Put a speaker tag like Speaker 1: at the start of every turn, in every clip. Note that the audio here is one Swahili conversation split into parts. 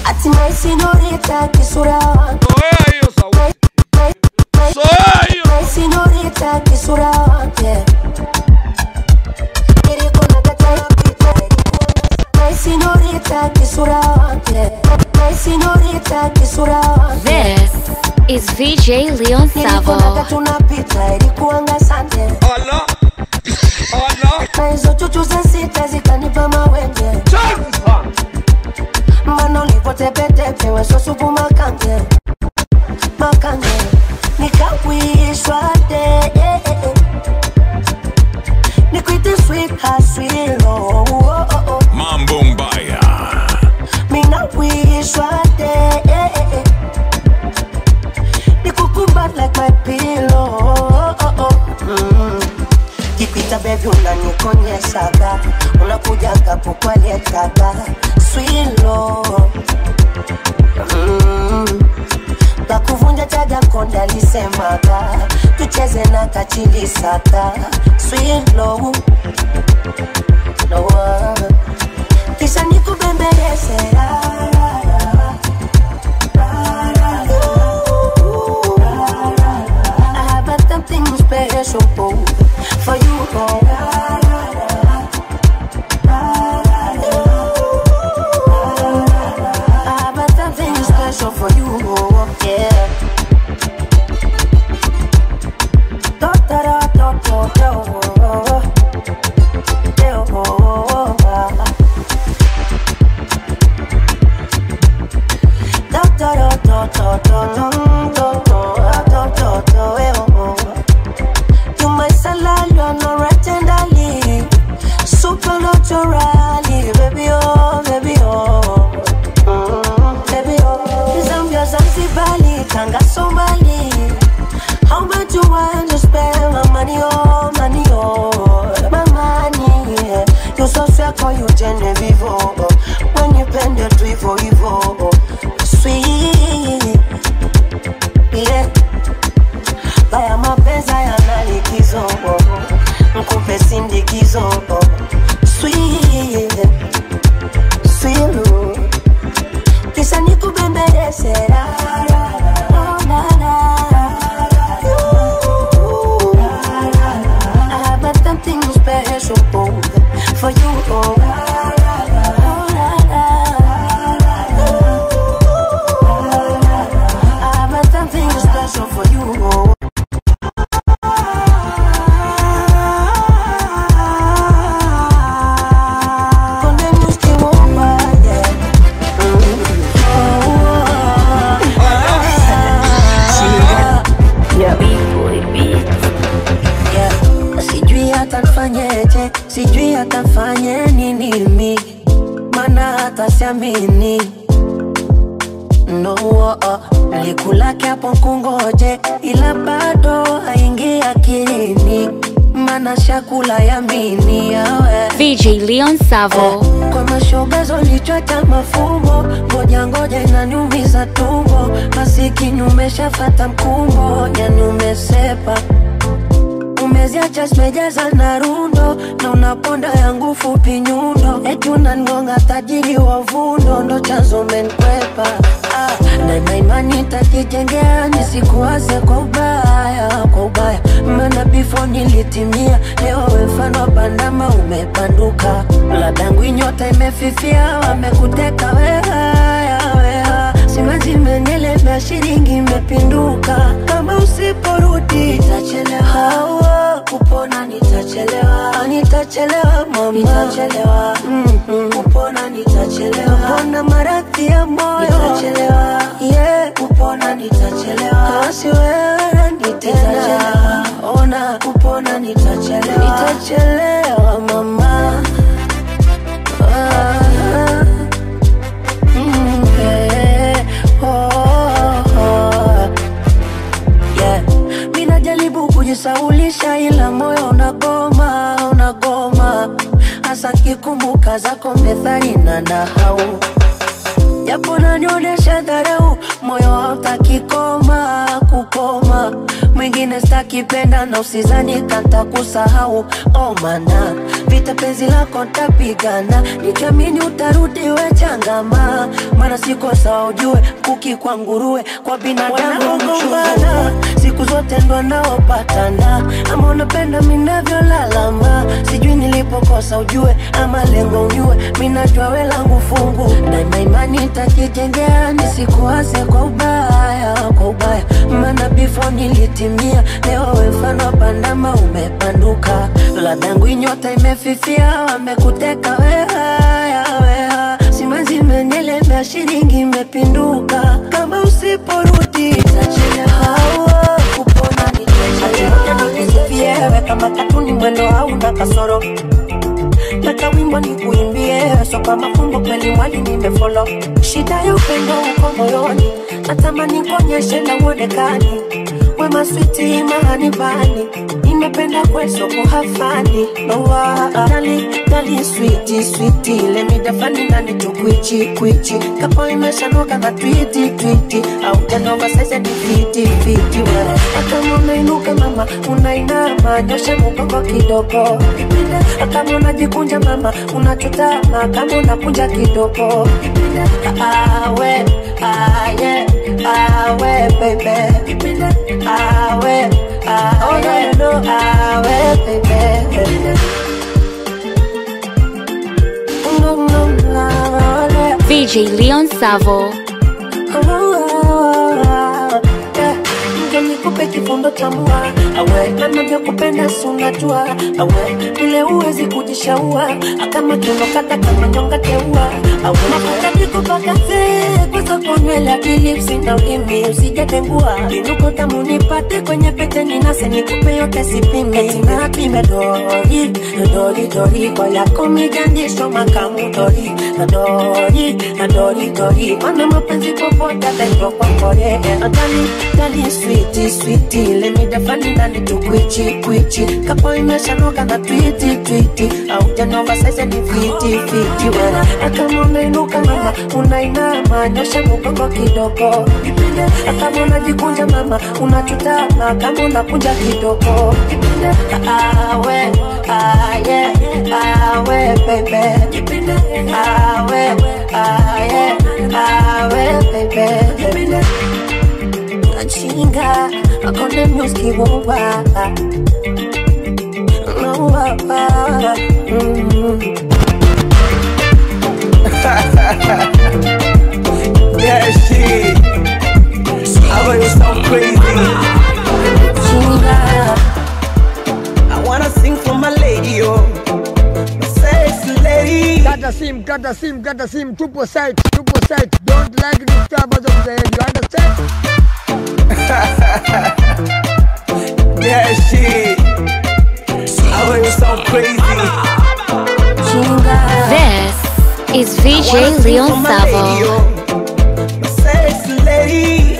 Speaker 1: ati my senorita kisura wake
Speaker 2: Zoea hiyo sauti. Zoea hiyo.
Speaker 1: my senorita kisura wake Nilikuwa nakataa kupita, my senorita kisura wake my senorita kisura wake
Speaker 3: This is VJ Leon
Speaker 1: Nilikuwa
Speaker 3: Savo.
Speaker 1: tunapita ilikuanga sande
Speaker 2: Allah. Allah.
Speaker 1: na hizo chuchu za sita zikanipa mawenge
Speaker 2: Chafu sana.
Speaker 1: mbana ulipotepetepe wesosupu makange makange nikawishwa de eh, eh, eh. nikwite sweet haswilo oh, oh, oh.
Speaker 4: Mambo Mbaya.
Speaker 1: minawishwa de eh, eh, eh. nikukumbat like my pillow oh, oh, oh. Mm. Kipita bebi unanikonyeshaga unakujaga kukwalietaga swilo mm. la kuvunja chaga konde alisemaga tucheze na kachilisaka swilo no, kisha nikubembeleze la, la, la. I have a something special for you. Oh. I have a something special for you. Oh. Yeah. Da, da, da, da, da, da, oh. Yeah, oh, oh, oh. Da, da, da, da, da, da, da, da, da, da, da, da, eh, oh, oh. You my salad, you're not right tenderly Supernaturally, baby, oh, baby, oh Mm, Baby, oh Zambia, Zanzibari, Tanga, Somali How much you want to spend my money, oh, money, oh My money, yeah You so sweet, call you Genevieve, oh When you bend it, Vivo, Vivo, Sweet, yeah Haya mapenzi yana likizo Mkupe sindikizo Sweet Sweet Kisha nikubembeleze la, la, la, oh, la, la. Ooh, la, la, la. I have a something special for you oh. La, la, la, oh, la, la. Ooh, la, la, la. I have a something special for you oh. Konde muski womba, yeah. Mm. Yeah. Sijui hata nfanyeje, sijui hata nfanye nini mi, mana hata siamini no oh, oh. Likulake hapo kungoje, ila bado haingi akilini, mana shakula yamini yawe
Speaker 3: VJ Leon Savo.
Speaker 1: kwa mashogazo lichwata mafumbo ngoja ngoja inaniumiza tumbo masikini umeshafata mkumbo yani umesepa umeziacha zimejaza na rundo na unaponda yangu fupi nyundo eti unangonga tajiri wa vundo ndo chanzo menkwepa ah, na na imani takijengea nisikuwaze kwa ubaya kwa ubaya maana before nilitimia leo we mfano wa bandama umepanduka ladangu nyota imefifia wamekuteka wehaya weha simazi menyelemea shilingi imepinduka kama usiporudi itachelewa kupona nitachelewa nitachelewa mama nitachelewa mm-hmm. kupona nitachelewa kupona maradhi ya moyo nitachelewa yeah. kupona nitachelewa kasi wewe nitachelewa ona kupona nitachelewa nitachelewa mama ah. Mm, yeah. Oh, oh. Yeah. Mi najaribu kujisaulisha ila moyo unagoma, unagoma hasa kikumbuka zako methali na nahau japo nanionyesha dharau, moyo hautaki koma kukoma mwingine stakipenda na usizani kanta kusahau oh mana vita penzi lako ntapigana nikiamini utarudi we changama mana sikosa ujue kuki kwa nguruwe kwa binadamu gombana siku zote ndo naopatana ama unapenda minavyolalama sijui nilipokosa ujue ama lengo unyue minajua we langu fungu daima imani takijengea nisikuase kwa ubaya kwa ubaya maana before nilitimia leo we mfano wa pandama umepanduka ladangu inyota imefifia wamekuteka wehaya weha simanzi imenielemea shilingi imepinduka kama usiporudi itachelewa kupona nitachelewa kama katuni mwendo hauna kasoro Nataka wimbo ni kuimbie so kama fumbo kweli mwali nimefolo shida ya upendo uko moyoni natamani kuonyeshe na uonekani wema switi mahani bani nimependa kweso kuhafani nowa dali dali switi switi lemidafani nani tukwichi kwichi kapo imeshanoka na twiti twiti au janova sasa ni fiti fiti wewe kama unainuka mama unainama nyosha mgongo kidogo kama unajikunja mama unachutama kama unakunja kidogo awe aye awe baby awe awe no awe baby no no no
Speaker 3: VJ Leon Savo.
Speaker 1: Ndio nikupe kifundo cha mua awe anavyokupenda sunajua awe vile uwezi kujishaua kama kinokata kama nyonga teua awe mafuta nikupakaze kwanza kunywela bilipsi na ulimi usijatengua inuko tamu nipate kwenye pete ninase nikupe yote sipime na pime dori dori dori kwa yako mijandisho makamu dori dori dori dori mana mapenzi popote ataitwa kwa kore dali dali switi switi lemidafani ndani tukwichi kwichi kapo imeshanoka na twiti twiti au janova sasa ni fiti fiti wera kama unainuka mama unainama nyosha mgongo kidogo kama unajikunja mama unachutama kama unakunja kidogo awe aye awe bebe awe aye awe bebe chinga akonde myoski wowa wowa
Speaker 4: Yeah, shit. I was so crazy.
Speaker 1: chinga
Speaker 4: I wanna sing for my lady, oh. My sexy lady.
Speaker 5: Kata sim, kata sim, kata sim, tupo site, tupo site. Don't like disturbance of the head, you understand?
Speaker 4: Yeah, shit. I was so crazy.
Speaker 1: chinga
Speaker 3: This is
Speaker 4: I wanna
Speaker 3: VJ
Speaker 4: sing
Speaker 3: Leon
Speaker 4: for my lady,
Speaker 3: Savo.
Speaker 4: oh. My sexy lady.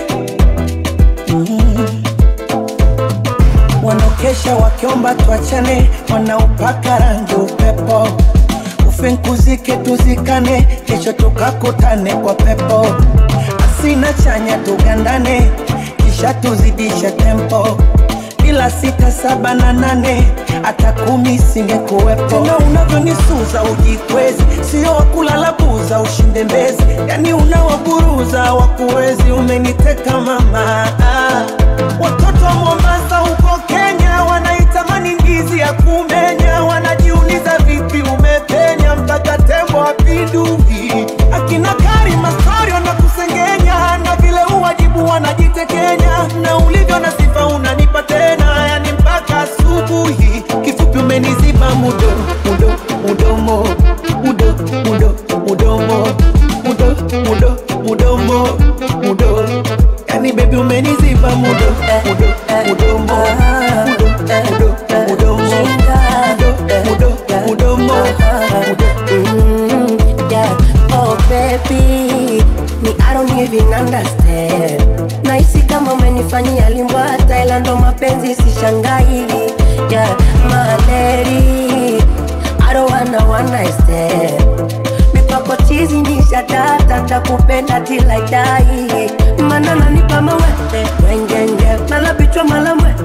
Speaker 4: Mm. Wanaokesha wakiomba tuachane, wanaopaka rangi upepo, ufinkuzike tuzikane, kesho tukakutane kwa pepo, asina chanya tugandane, kisha tuzidishe tempo bila sita saba na nane hata kumi singekuwepo. Tena unavyonisuza ujikwezi, sio wakulala buza ushinde mbezi, yani unawaburuza wakuwezi. Umeniteka mama, ah. watoto wa Mombasa huko Kenya wanaitamani ndizi ya kumenya, wanajiuliza vipi umepenya mpaka tembo apinduki. Akina Karima story wanakusengenya na vile uwajibu wanajitekenya, na ulivyo na sifa unanipa tena, yani mpaka asubuhi. Kifupi umeniziba mudo mudo mudomo mudo mudo mudomo mudo mudo mudomo mudo, yani baby umeniziba mudo mudo mudomo mudo mudo mudomo mudo mudo mudomo mudo
Speaker 1: Mm, yeah. Oh baby, me I don't even understand. Nahisi kama umenifanyia limbwata, ila ndo mapenzi sishangai. Yeah, my lady, I don't wanna one night stand. Mipako chizi nisha data, takupenda till I die. Mana nanipa mawete, wengenge, mala bichwa mala mwete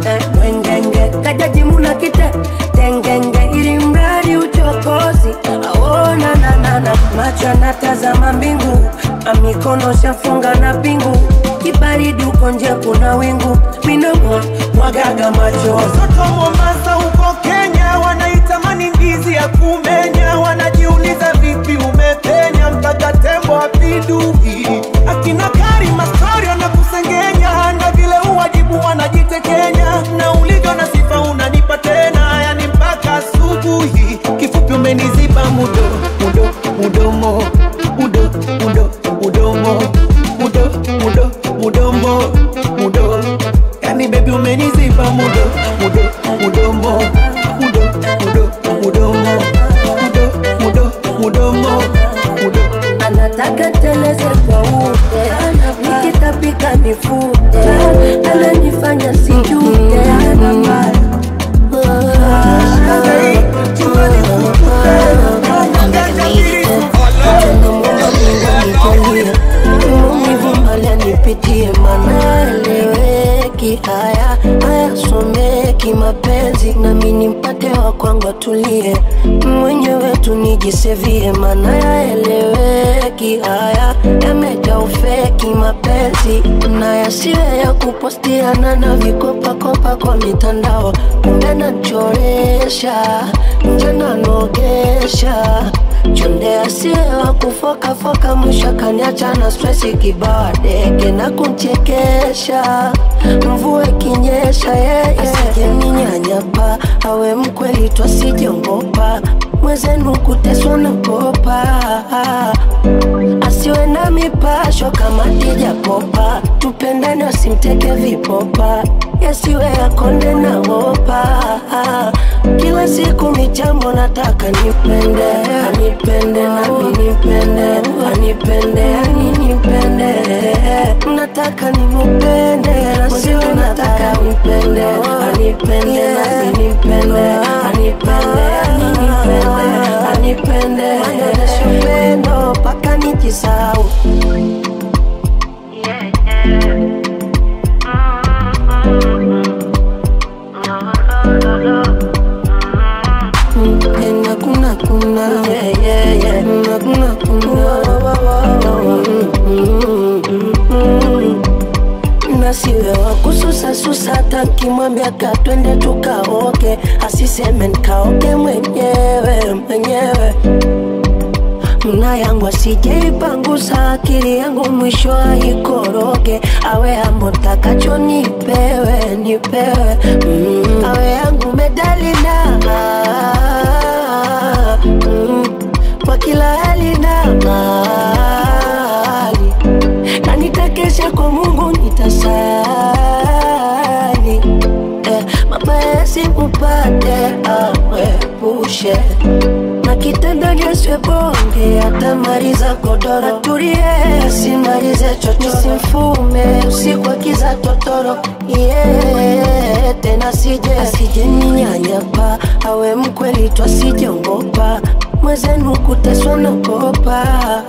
Speaker 1: natazama mbingu na mikono shafunga na pingu kibaridi uko nje kuna wingu minomo mwagaga macho
Speaker 4: Watoto Mombasa huko Kenya wanaitamani ndizi ya kumenya, wanajiuliza vipi umepenya mpaka tembo apindui. Akina Karima story wanakusengenya na vile uwajibu wanajitekenya, na ulivyo na sifa unanipa tena, yani mpaka asubuhi. Kifupi umeniziba mudo mudo mudomo mudo mudo mudomo mudo mudo mudomo mudo yani baby umeniziba mudo mudo mudomo mudo mudo mudomo mudo mudo mudomo mudo
Speaker 1: anataka teleze kwa ute nikitapika nifute ananifanya sijute maumivu mbali nipitie manaeleweki haya hayasomeki mapenzi nami nimpate wa kwangu atulie mwenyewe tunijisevie mana yaeleweki haya yamejaa ufeki mapenzi na yasiwe ya kupostiana na vikopakopa kwa mitandao kumbe nachoresha njana nogesha chonde asiye wa kufokafoka mwisho kaniacha na stresi kibao deke na kumchekesha mvua ikinyesha yeye asijeninyanyapa awe mkweli twasijongopa mwezenu kuteswa na kopa asiwe na mipasho kama tijapopa tupendane wasimteke vipopa yasiwe yakonde na hopa kila siku michambo nataka nipende anipende nami nipende anipende ani nipende nataka nimupende nasiwe nataka nipende anipende nami nipende anipende ani nipende anipende anyonyeshe upendo mpaka nijisau Kuna kuna kuna yeah yeah yeah kuna kuna nasiwe wa kususasusa tankimwambia katwende tukaoke asiseme nkaoke mwenyewe mwenyewe mna yangu asijeipangusa akili yangu mwisho aikoroge awe ambo takacho nipewe nipewe mm. awe yangu medalina mm. kwa kila hali na mali na nitakesha kwa mungu nitasali eh, mabaya simupate awepushe na kitendo nyeswe bonge atamaliza godoro atulie simalize chocho simfume usiku akiza totoro yeah, tena sije asije ninyanyapa awe mkweli twasijongopa mwezenu kuteswa nakopa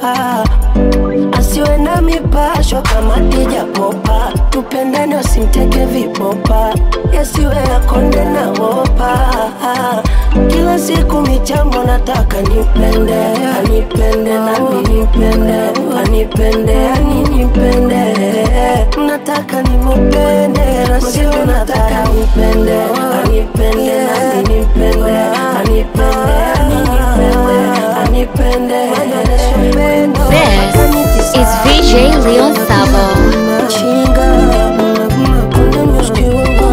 Speaker 1: asiwe na mipasho kama tijapopa tupendane wasimteke vipopa yasiwe yakonde na hopa kila siku michambo nataka nipende anipende nami nipende anipende ani nipende nataka nimupende nasiwe nataka nipende anipende nami nipende anipende ani nipende anipende anyonyeshe upendo
Speaker 3: This is VJ Leon Savo.
Speaker 1: Chinga, kuna muski wangu.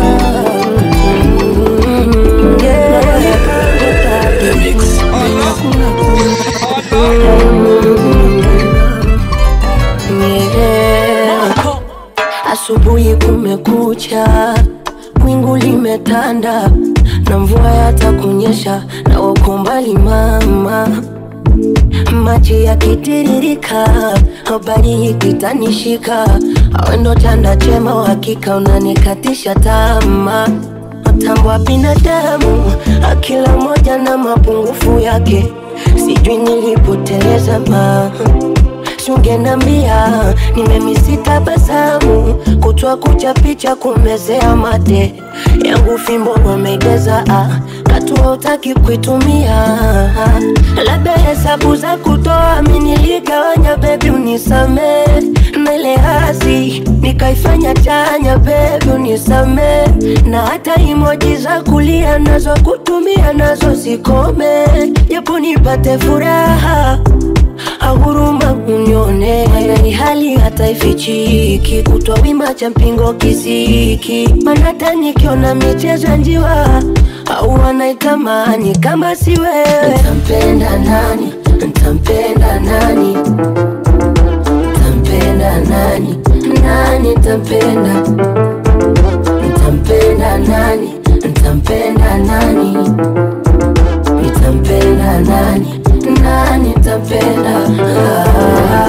Speaker 1: Yeah. Asubuhi kumekucha, wingu limetanda na mvua yatakunyesha, na wako mbali mama maji yakitiririka, habari ikitanishika, awe ndo chanda chema, uhakika unanikatisha tamaa. Mtambo wa binadamu, akila moja na mapungufu yake, sijui nilipoteleza ma basi ungenambia nimemisi tabasamu kutwa kucha picha kumezea mate yangu fimbo wamegeza ah, katua utaki kuitumia labda hesabu za kutoa miniligawanya bebi unisame nele hasi nikaifanya chanya bebi unisame na hata imoji za kulia nazo kutumia nazo zikome japo nipate furaha ahuruma unione ni hali hata ifichiki kutwa wima cha mpingo kisiki manata nikiona michezo ya njiwa au wanaitamani kama si wewe ntampenda nani ntampenda nani ntampenda nani nani ntampenda ntampenda nani ntampenda nani nitampenda nani nani nitampenda ah.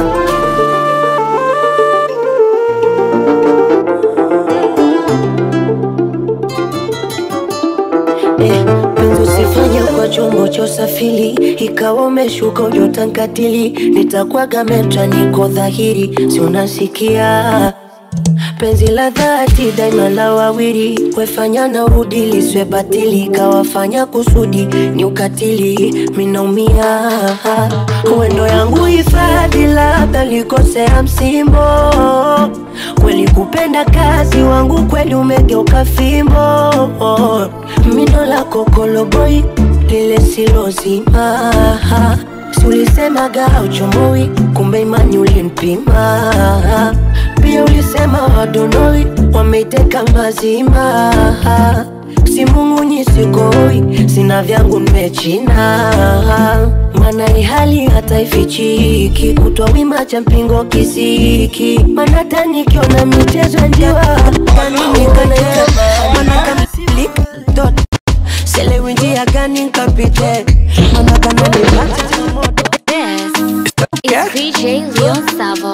Speaker 1: Eh, penzi usifanye kwa chombo cha usafiri ikawa umeshuka ujotankatili nitakwaga metra niko dhahiri si unasikia penzi la dhati daima la wawili wefanya na urudi liswe batili kawafanya kusudi ni ukatili minaumia wendo yangu hifadhi labda likosea msimbo kweli kupenda kazi wangu kweli umegeuka fimbo mindo la kokoloboi lile silozima si ulisemaga uchomoi kumbe imani ulinipima pia ulisema wadonoi wameiteka mazima simung'unyi sikoi sina vyangu nimechina mana ihali hata ifichiki kutwa wima cha mpingo kisiki mana tanikiona michezo ya njiwa kaninikanaitaa mana kamsilika dot selewi njia gani nkapite mana kananipata changamoto
Speaker 3: This is VJ Leon Savo.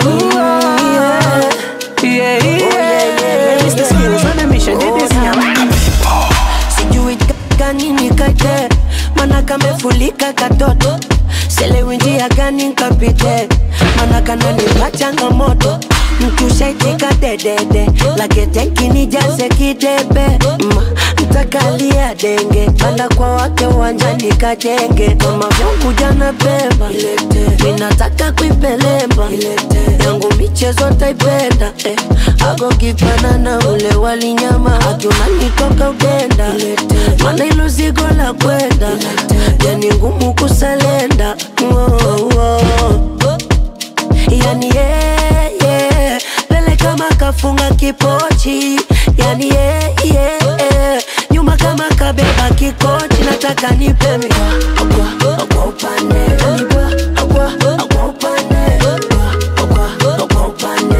Speaker 4: Yeah, yeah. Mr. Skills on a mission, did this
Speaker 1: sijui gani nikaje mana kamefulika katoto selewi njia gani nkapite mana kananipa changamoto mtushaitika dedede laketenkini jaze kidebe Ma, ntakalia denge panda kwa wake uwanjani kajenge kama vyangu jana beba minataka kuipelemba yangu michezo taipenda eh. agogipana na ule walinyama akiunanitoka udenda mana ilo zigo la kwenda yani ngumu kusalenda oh, oh. yani yeah, yeah. Pele kama kafunga kipochi yani yeah, yeah, yeah. nyuma kama kabeba kikochi nataka nipemi akwa akwa upande Nipa, akwa akwa upande akwa akwa upande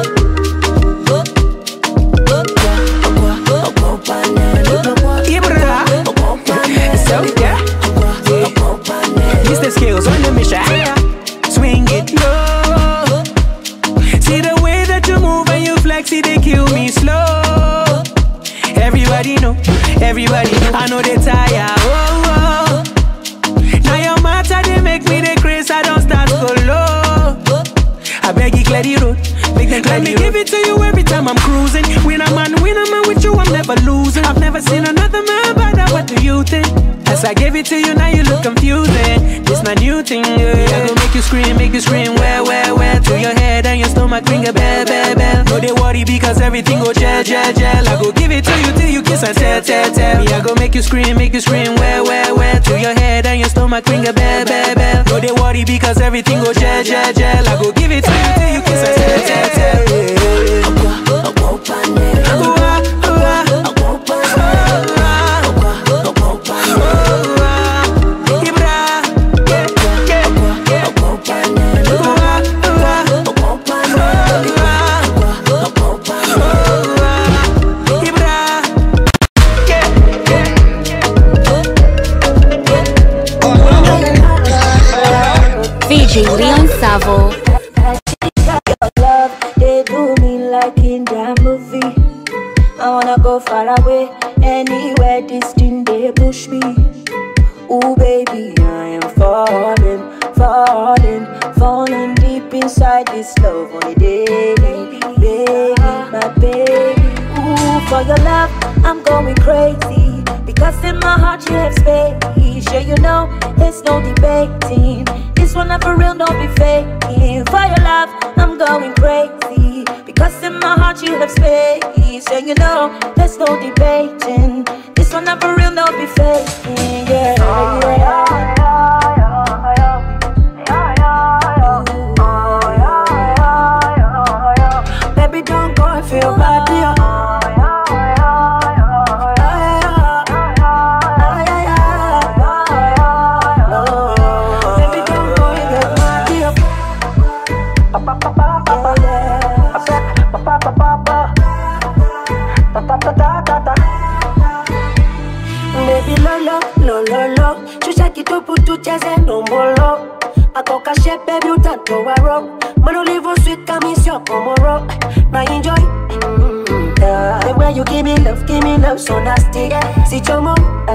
Speaker 1: akwa akwa upande Nipa, akwa
Speaker 4: Ibra.
Speaker 1: akwa upande
Speaker 4: So, yeah.
Speaker 1: akwa akwa upande
Speaker 4: Mr. Skills on the mission. Swing it low. See the way that you move and you flex it, they kill me slow. Everybody know, everybody know. I know they tire. Oh, oh. Now your matter they make me the craze. I don't start go low. I beg you clear the road. Make them clear Let me give it to you every time I'm cruising. Win a man, win a man with you, I'm never losing. I've never seen another man better. What do you think? As I give it to you, now you look confusing. This my new thing, yeah. I go make you scream, make you scream, where, where, where? To your head and your stomach, ring a bell, bell, bell. No, they worry because everything go gel, gel, gel. I go give it to you till you kiss and tell, tell, tell. Me, I go make you scream, make you scream, where, where, where? To your head and your stomach, ring a bell, bell, bell. No, they worry because everything go gel, gel, gel. I go give it to you till you kiss and tell, tell, tell.
Speaker 1: akwa akwa upande
Speaker 4: Ooh, ah, ooh, ah,
Speaker 1: akwa upande
Speaker 4: ooh, ah,
Speaker 1: akwa akwa upande
Speaker 4: ooh, ah. Ibra, yeah, yeah, yeah.
Speaker 1: akwa upande
Speaker 4: Ooh, ah, ooh, ah,
Speaker 1: akwa upande
Speaker 4: ooh, ah,
Speaker 1: akwa upande
Speaker 4: ooh, ah. Ibra, yeah, yeah.
Speaker 3: VJ Leon Savo.
Speaker 6: love, they do me like in that movie. I wanna go far away, anywhere distant they push me. Ooh, baby, I am falling, falling, falling deep inside this love on a daily, baby, my baby. Ooh, for your love, I'm going crazy. Because in my heart you have space. Sure you know, there's no debating. This one not for real, don't be faking. For your love, I'm going crazy. Because in my heart you have space. Sure you know, there's no debating. This one not for real, don't be faking. Yeah, yeah. Baby, don't go and feel bad, yeah. Baby, don't go and get mad, yeah. Baby lolo, lolo, lo Shusha kitupu tucheze ndombolo Ako kashe baby utatoa rock Man ulivo sweet kama sio komoro Na enjoy mm, yeah. The way you give me love, give me love so nasty Si chomo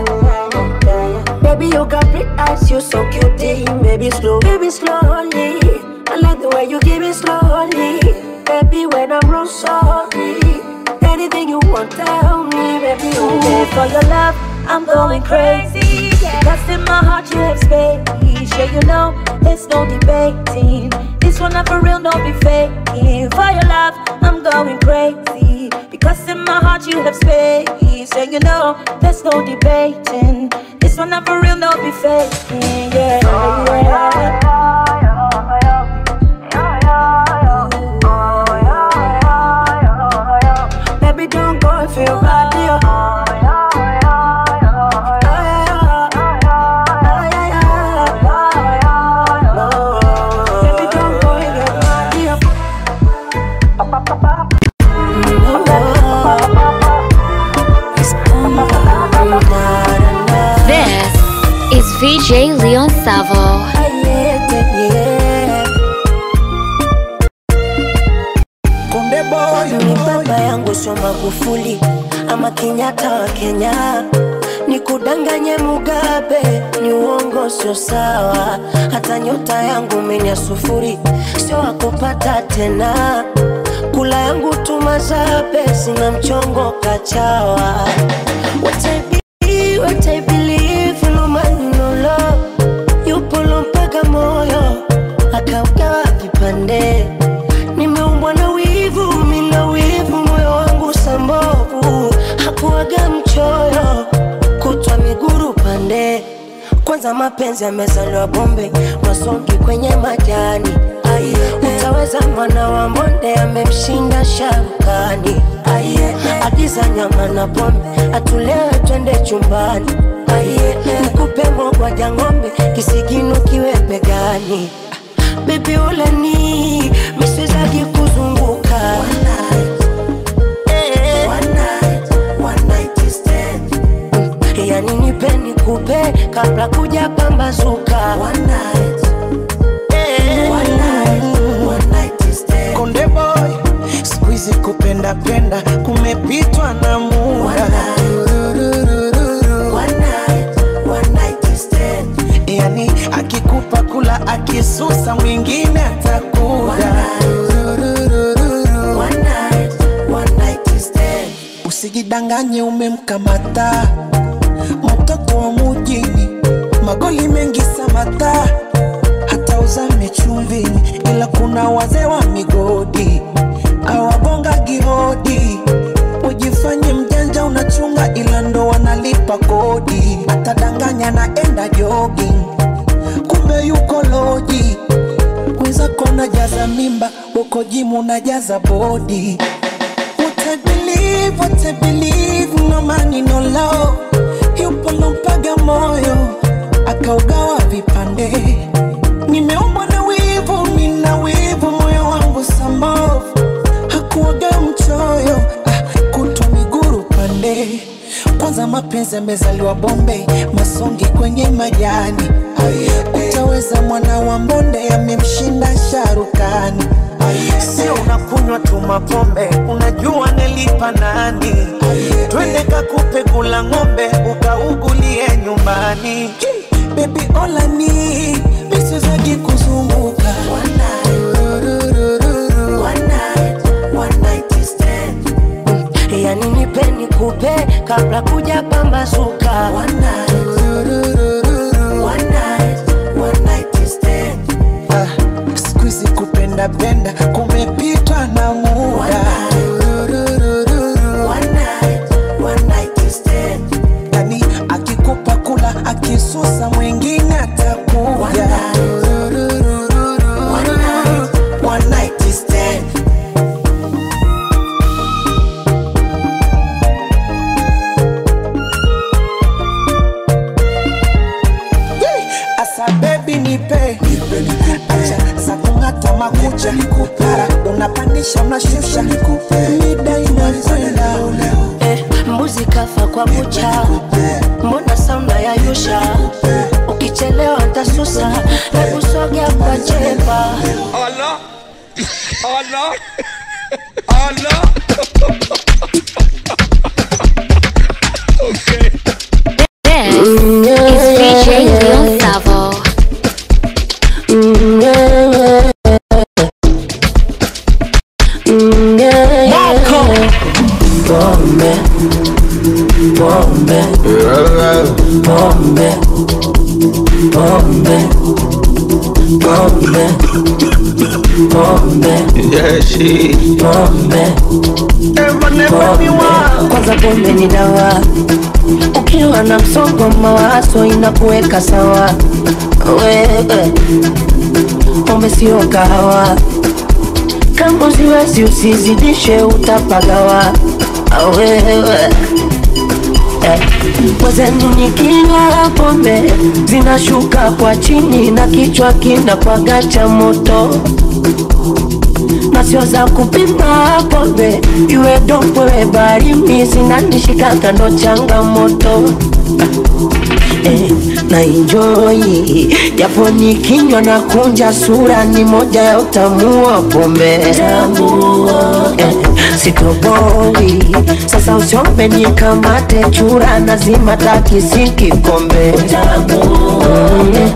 Speaker 6: Baby you got big eyes, you so cutie Baby slow, baby slowly I like the way you give it slowly Baby when I'm wrong, sorry Anything you want, tell me, baby. Oh, for your love, I'm going crazy. Because in my heart you have space. Yeah, you know, there's no debating. This one not for real, don't be faking. For your love, I'm going crazy. Because in my heart you have space. Yeah, you know, there's no debating. This one not for real, don't be faking. Yeah, yeah. Baby, don't go and feel bad, yeah. Baby, don't go and get mad, yeah.
Speaker 3: This is VJ Leon Savo.
Speaker 4: Konde boy,
Speaker 1: ni baba yangu sio Magufuli ama Kenyatta wa Kenya, ni kudanganye Mugabe, ni uongo sio sawa. Hata nyota yangu menya sufuri, sio wakupata tena. Kula yangu tumazabe, sina mchongo kachawa. What I be, what I believe, no man no love. Yupo mpaka moyo akaugawa vipande nimeumbwa na wivu, mina wivu, moyo wangu sambovu, hakuwaga mchoyo, kutwa miguru pande. Kwanza mapenzi yamezaliwa bombe, masongi kwenye majani. Aye, utaweza mwana wa mbonde amemshinda sharukani. Aye, agiza nyama na pombe, atulewe twende chumbani. Aye, nikupe mogwaja ng'ombe, kisigino kiwe begani. Baby ulani miswezaki kuzunguka Eh. Mm, yani nipe nikupe kabla kuja pambazuka Eh.
Speaker 4: konde boy, siku hizi kupenda penda kumepitwa na muda. Yani akikupa kula akisusa mwingine atakuda. Usijidanganye umemkamata mtoto wa mujini, magoli mengi samata, hata uzame chumvini, ila kuna wazee wa migodi awagonga gihodi. Ujifanye mjanja unachunga, ila ndo wanalipa kodi. Atadanganya naenda jogging, kumbe yuko loji. Wenzako najaza mimba, uko jimu najaza bodi. What I believe, what I believe, no money, no love. Yupo lompaga moyo, akaugawa vipande. Nimeumbwa na wivu, mina wivu, moyo wangu sambovu. Hakuwaga mchoyo, ah, kutwa miguru pande. Kwanza mapenzi yamezaliwa bombe, masongi kwenye majani. Utaweza mwana wa mbonde, amemshinda sharukani. Sio unakunywa tu mapombe, unajua nilipa nani? Twende kakupe kula ng'ombe, ukaugulie nyumbani. Baby olani misizagi kuzunguka
Speaker 6: kabla kuja pambazuka One night. One night. One night stand.
Speaker 4: Ah, siku hizi kupenda penda kumepitwa na muda
Speaker 6: One night. One night stand.
Speaker 4: yani akikupa kula akisusa mwingine atakuja
Speaker 6: One night. One night stand.
Speaker 4: asa bebi nipe acha za kung'ata makucha mara unapandisha unashusha mida inakwenda
Speaker 6: Eh, mbuzi kafa kwa kucha, mbona sauna ya yusha? Ukichelewa ntasusa na kusogea kwa chepa.
Speaker 2: Allah. Allah. Allah.
Speaker 3: This is DJ Leon Savo.
Speaker 6: Pombe, pombe, pombe, pombe, pombe, pombe, pombe. Kwanza pombe ni dawa, ukiwa na msongo wa mawazo inakuweka sawa. Wewe pombe sio kahawa, kama usiwezi usizidishe, utapagawa. Wewe eh, mwenzenu nikinywa pombe zinashuka kwa chini na kichwa kinakwaga cha moto na sio za kupima pombe, iwe dompwe barimi zinanishika kando changamoto eh, na enjoy japo nikinywa na kunja sura ni moja ya utamu wa pombe eh, sitoboi sasa usiombe nikamate chura nazima takisi kikombe mm.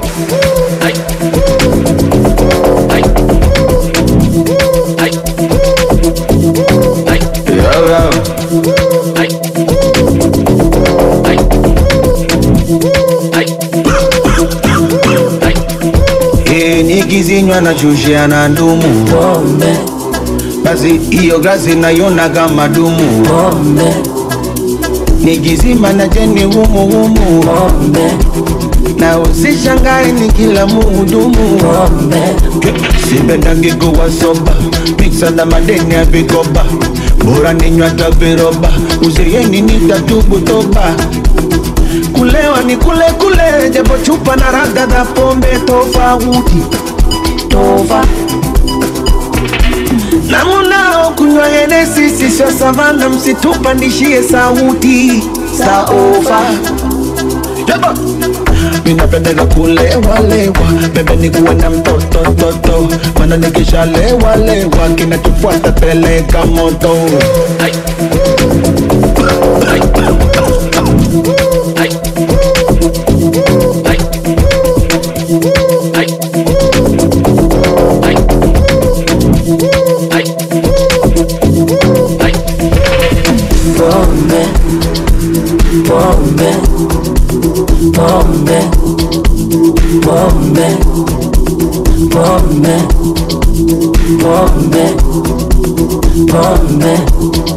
Speaker 7: Eh, nikizinywa na chushia na ndumu
Speaker 6: pombe
Speaker 7: basi hiyo glasi naiona kama dumu
Speaker 6: pombe
Speaker 7: nikizima na jeni humu humu
Speaker 6: pombe
Speaker 7: na usishangae ni kila muhudumu
Speaker 6: pombe
Speaker 7: sipendangi kuwa soba miksa na madeni ya vikoba bora ninywa hata viroba uzeeni nitatubu toba kulewa ni kule kule japo chupa na raga za pombe tofauti
Speaker 6: tova
Speaker 7: na munao kunywa henesi sisio savana msitupandishie sauti saova Yaba. minapendeka kulewalewa pembeni kuwe na mtoto toto mana nikishalewalewa kinachofuata peleka moto Ai. Ai. Ai. Ai. Ai. Ai. Ai. Ai.
Speaker 6: pombe pombe pombe pombe pombe pombe pombe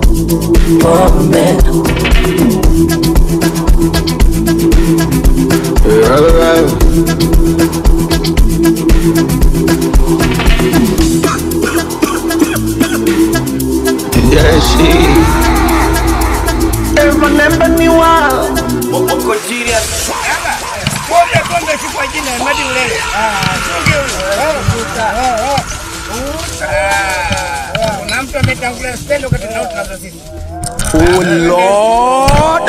Speaker 6: pombe
Speaker 2: Wote pombe si kwa jina ya Madi Ulele. Ah, chunge huyo. Ah, Kuna mtu ametangulia stendo katika tunauza sisi.
Speaker 7: Oh Lord